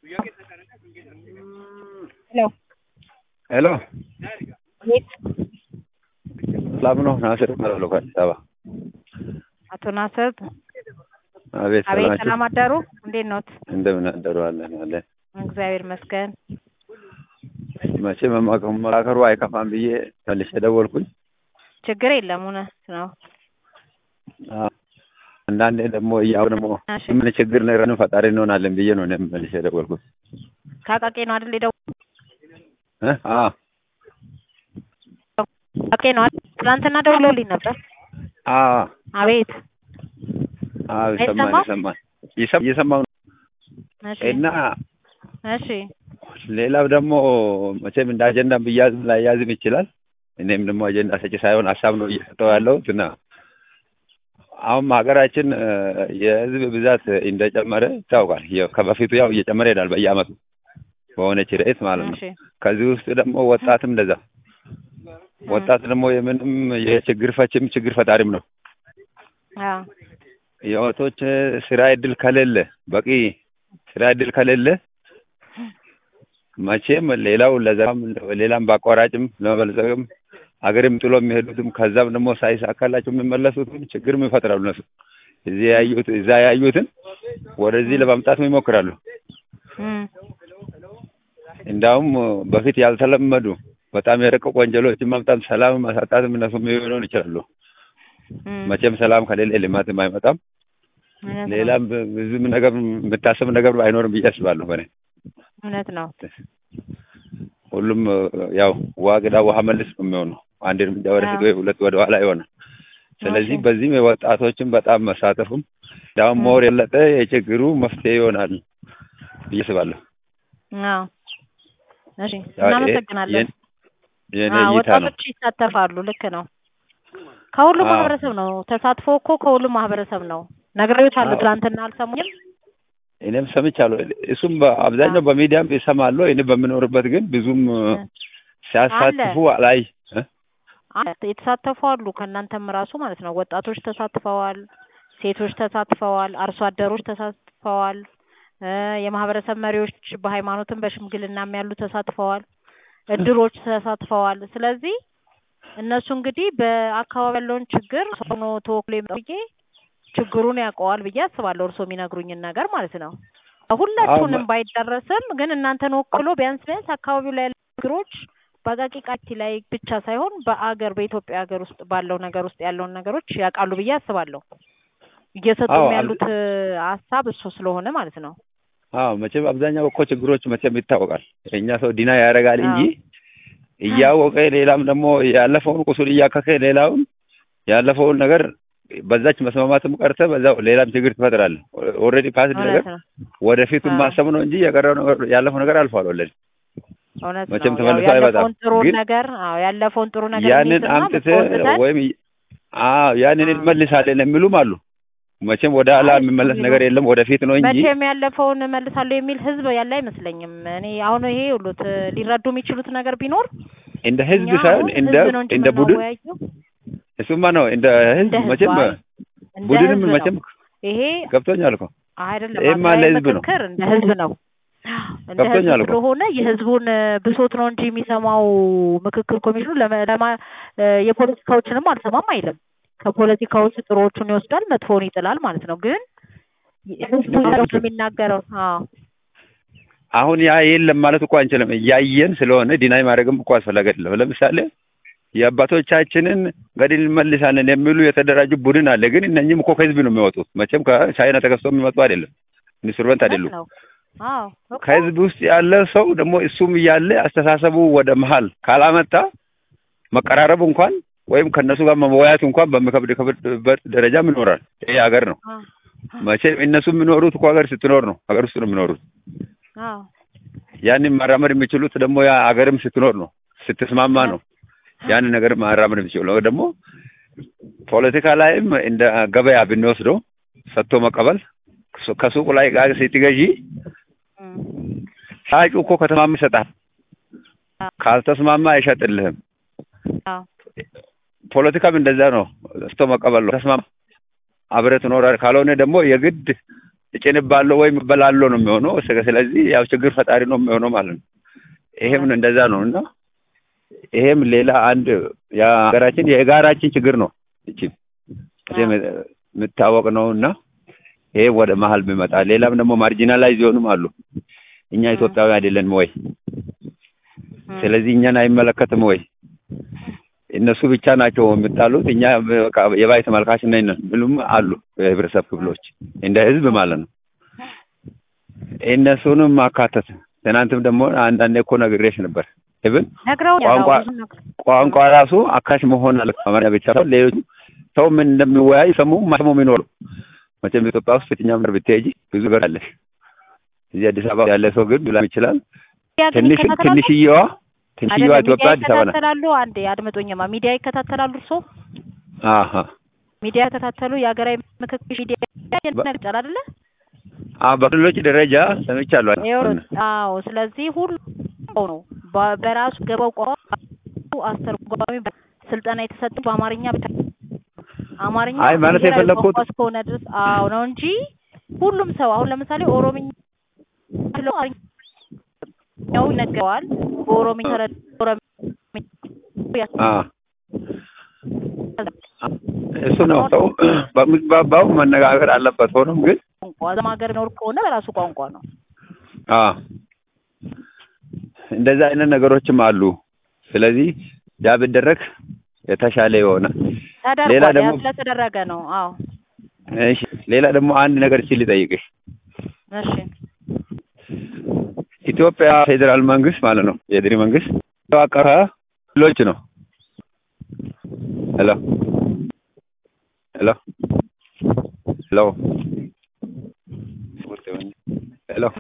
ሄሎ ሄሎ ቤት ሰላም ነው? ናስር እባላለሁ ከአዲስ አበባ። አቶ ናስር አቤት አቤት፣ ሰላም ሰላም አደሩ? እንዴት ኖት? እንደምን አደሩ? አለን አለን። እግዚአብሔር ይመስገን። መቼም መመካከሩ አይከፋም ብዬ መልሼ ደወልኩኝ። ችግር የለም እውነት ነው። አዎ፣ አንዳንዴ ደግሞ እያው ደግሞ እሺ፣ ምን ችግር ነው ፈጣሪ እንሆናለን ብዬ ነው እኔም መልሼ ደወልኩት። ካቃቄ ነው አይደል? የደወ እ? አዎ ካቃቄ ነው አይደል? ትናንትና ደውሎልኝ ነበር። አዎ አቤት አዎ፣ ይሰማል አይሰማም? ይሰማል ይሰማ እየሰማሁ ነው። እሺ እና እሺ ሌላው ደግሞ መቼም እንደ አጀንዳ ብያዝም ላያዝም ይችላል። እኔም ደግሞ አጀንዳ ሰጪ ሳይሆን ሀሳብ ነው እየሰጠው ያለሁት እና አሁን ሀገራችን እ፣ የህዝብ ብዛት እንደጨመረ ይታወቃል። ያው ከበፊቱ ያው እየጨመረ ይሄዳል በየአመቱ በሆነች ርዕስ ማለት ነው። እሺ ከዚህ ውስጥ ደግሞ ወጣትም እንደዛ ወጣት ደግሞ የምንም የችግር ፈችም ችግር ፈጣሪም ነው። አዎ የወቶች ስራ እድል ከሌለ በቂ ስራ እድል ከሌለ መቼም ሌላው ለዛም ሌላም በአቋራጭም ለመበልጸግም ሀገርም ጥሎ የሚሄዱትም ከዛም ደግሞ ሳይሳካላቸው የሚመለሱትም ችግርም ይፈጥራሉ። እነሱ እዚህ ያዩት እዛ ያዩትን ወደዚህ ለማምጣትም ይሞክራሉ። እም እንዳውም በፊት ያልተለመዱ በጣም የረቀቁ ወንጀሎችን ማምጣት፣ ሰላም ማሳጣትም እነሱ ሊሆን ይችላሉ። እም መቼም ሰላም ከሌለ ልማትም አይመጣም። እውነት ነው። ሌላም ብዙም ነገር የምታስብ ነገር አይኖርም ብዬ አስባለሁ። በእኔ እውነት ነው። ሁሉም ያው ዋግዳ ውሃ መልስ ነው የሚሆነው። አንድ እርምጃ ወደፊት ወይ ሁለት ወደ ኋላ ይሆናል። ስለዚህ እሺ። በዚህም የወጣቶችን በጣም መሳተፉም እንዳውም ሞር የለጠ የችግሩ መፍትሄ ይሆናል ብዬ አስባለሁ። አዎ እሺ፣ ያው ይሄ እናመሰግናለን። የኔ- የኔ አዎ እይታ ነው። ወጣቶች ይሳተፋሉ። ልክ ነው። ከሁሉም አዎ። ማህበረሰብ ነው ተሳትፎ እኮ ከሁሉም ማህበረሰብ ነው። ነግሬዎታለሁ። አዎ። ትናንትና አልሰሙኝም? እኔም ሰምቻለሁ። እሱም በአብዛኛው በሚዲያም ይሰማለሁ። እኔ በምኖርበት ግን ብዙም ሲያሳትፉ ላይ አለ፣ የተሳተፉ አሉ። ከእናንተም ራሱ ማለት ነው። ወጣቶች ተሳትፈዋል፣ ሴቶች ተሳትፈዋል፣ አርሶ አደሮች ተሳትፈዋል፣ እ የማህበረሰብ መሪዎች በሃይማኖትም በሽምግልናም ያሉ ተሳትፈዋል፣ እድሮች ተሳትፈዋል። ስለዚህ እነሱ እንግዲህ በአካባቢ ያለውን ችግር ሆኖ ተወክሎ የመጣው ብዬ ችግሩን ያውቀዋል ብዬ አስባለሁ። እርስዎ የሚነግሩኝን ነገር ማለት ነው። ሁላችሁንም አዎ፣ ባይዳረስም ግን እናንተን ወክሎ ቢያንስ ቢያንስ አካባቢው ላይ ያሉ ችግሮች በአቃቂ ቃቲ ላይ ብቻ ሳይሆን በአገር በኢትዮጵያ ሀገር ውስጥ ባለው ነገር ውስጥ ያለውን ነገሮች ያውቃሉ ብዬ አስባለሁ። እየሰጡም አዎ፣ ያሉት እ ሀሳብ እሱ ስለሆነ ማለት ነው። አዎ መቼም አብዛኛው እኮ ችግሮች መቼም ይታወቃል። የእኛ ሰው ዲና ያደርጋል እንጂ አዎ እያወቀ ሌላም ደግሞ ያለፈውን ቁስል እያከከ ሌላውን ያለፈውን ነገር በዛች መስማማትም ቀርተ በዛው ሌላም ችግር ትፈጥራለህ። ኦልሬዲ ፓስድ ነገር እውነት ነው። ወደፊቱን አዎ ማሰብ ነው እንጂ የቀረው ነገር ያለፈው ነገር አልፏል። ወለድ እውነት መቼም ነው። ያው ተመልሶ አይመጣም። ያለፈውን ጥሩ ግን ነገር አዎ ያለፈውን ጥሩ ነገር ያንን እንይዝና አምጥተህ መጥፎ ወይም አዎ ያንን አዎ እንመልሳለን የሚሉም አሉ። መቼም ወደ ኋላ አይ እሱ የሚመለስ የሚሉ ነገር የለም ወደፊት ነው እንጂ መቼም ያለፈውን እመልሳለሁ የሚል ህዝብ ያለ አይመስለኝም። እኔ አሁን ይሄ ሁሉት ሊረዱ የሚችሉት ነገር ቢኖር እንደ ህዝብ እኛ ሳይሆን አሁን እንደ ህዝብ ነው እንጂ እንደ ቡድን የምናወያየው እሱማ ነው እንደ ህዝብ እንደ ህዝብ መቼም አይ እንደ ቡድንም ህዝብ ነው። መቼም ይሄ ገብቶኛል እኮ አይደለም ይሄማ ሀገራዊ ለህዝብ ነው ምክክር እንደ ህዝብ ነው። እንደ ህዝብ ገብቶኛል እኮ ስለሆነ የህዝቡን እ፣ ብሶት ነው እንጂ የሚሰማው ምክክር ኮሚሽኑ ለመ ለማ እ፣ የፖለቲካዎችንም አልሰማም አይልም። ከፖለቲካዎች ጥሩዎቹን ይወስዳል፣ መጥፎውን ይጥላል ማለት ነው። ግን ህዝቡ ልክ ያለው ናቸው። የሚናገረው አዎ አሁን ያ የለም ማለት እኮ አንችልም። እያየን ስለሆነ ዲናይ ማድረግም እኮ አስፈላጊ አይደለም። ለምሳሌ የአባቶቻችንን ገድል እንመልሳለን የሚሉ የተደራጁ ቡድን አለ። ግን እነኝም እኮ ከህዝብ ነው የሚወጡት። መቼም ከቻይና ተገዝቶ የሚመጡ አይደለም፣ ኢንስትሩመንት እውነት አይደሉም። ነው። አዎ እኮ ከህዝብ ውስጥ ያለ ሰው ደግሞ እሱም እያለ አስተሳሰቡ ወደ መሀል ካላመጣ መቀራረቡ እንኳን ወይም ከእነሱ ጋር መወያየት እንኳን በሚከብድ ከብድበት ደረጃም ይኖራል። ይሄ ሀገር ነው። አዎ መቼም እነሱ የሚኖሩት እኮ ሀገር ስትኖር ነው። ሀገር ውስጥ ነው የሚኖሩት። አዎ ያንን ማራመድ የሚችሉት ደግሞ ያ ሀገርም ስትኖር ነው፣ ስትስማማ ነው ያንን ነገር ማራመድ የሚችለው። ደግሞ ፖለቲካ ላይም እንደ ገበያ ብንወስደው ሰጥቶ መቀበል ከሱ- ከሱቁ ላይ ዕቃ ስትገዢ እም፣ ሻጩ እኮ ከተስማማ ይሰጣል፣ አዎ ካልተስማማ አይሸጥልህም። አዎ ፖለቲካም እንደዛ ነው፣ ሰጥቶ መቀበል ነው። ተስማማ አብረህ ትኖራለህ። ካልሆነ ደግሞ የግድ እጭንባለሁ ወይም እበላለሁ ነው የሚሆነው። ስለዚህ ያው ችግር ፈጣሪ ነው የሚሆነው ማለት ነው። ይሄም እንደዛ ነው እና ይሄም ሌላ አንድ የሀገራችን የጋራችን ችግር ነው። እቺ የምታወቅ ነው እና ይሄ ወደ መሀል ቢመጣ ሌላም ደግሞ ማርጂናላይዝ የሆኑም አሉ። እኛ ኢትዮጵያዊ አይደለንም ወይ? ስለዚህ እኛን አይመለከትም ወይ? እነሱ ብቻ ናቸው የሚጣሉት፣ እኛ በቃ የባይ ተመልካች ነን ብሉም አሉ የህብረተሰብ ክፍሎች እንደ ህዝብ ማለት ነው። እነሱንም ማካተት ትናንትም ደግሞ አንዳንዴ እኮ ነግሬሽ ነበር። ኢቭን ቋንቋ ቋንቋ ራሱ አካሽ መሆን አለ። አማርኛ ብቻ ሳይሆን ሌሎቹ ሰው ምን እንደሚወያይ ሰሙ ማሰሙ የሚኖሩ መቼም ኢትዮጵያ ውስጥ የትኛውም ነገር ብትሄጂ ብዙ ነገር አለሽ። እዚህ አዲስ አበባ ያለ ሰው ግን ሊላ ይችላል። ትንሽ ትንሽዬዋ ትንሽዬዋ ኢትዮጵያ አዲስ አበባ ናት። ይከታተላሉ። አንዴ አድምጦኝማ ሚዲያ ይከታተላሉ። እርሶ አሀ ሚዲያ ይከታተሉ። የሀገራዊ ምክክር ሚዲያ ይነግጫል አይደለ? አዎ በክልሎች ደረጃ ሰምቻለሁ። አዎ ስለዚህ ሁሉ ነው በራሱ ገባው ቋንቋ አስተርጓሚ ስልጠና የተሰጠው በአማርኛ ብቻ አማርኛ አይ ማለት የፈለኩት እስከሆነ ድረስ አዎ ነው እንጂ ሁሉም ሰው አሁን ለምሳሌ ኦሮምኛ ያው ይነገረዋል በኦሮምኛ እሱ ነው ሰው በሚግባባው መነጋገር አለበት። ሆኖም ግን ቋንቋ እዛም ሀገር ኖር ከሆነ በራሱ ቋንቋ ነው። እንደዛ አይነት ነገሮችም አሉ። ስለዚህ ያ ቢደረግ የተሻለ የሆነ ሌላ ደግሞ ስለተደረገ ነው። አዎ እሺ፣ ሌላ ደግሞ አንድ ነገር ሲል ልጠይቅሽ። እሺ፣ ኢትዮጵያ ፌዴራል መንግስት ማለት ነው የድሪ መንግስት የተዋቀረ ክልሎች ነው። ሄሎ ሄሎ ሄሎ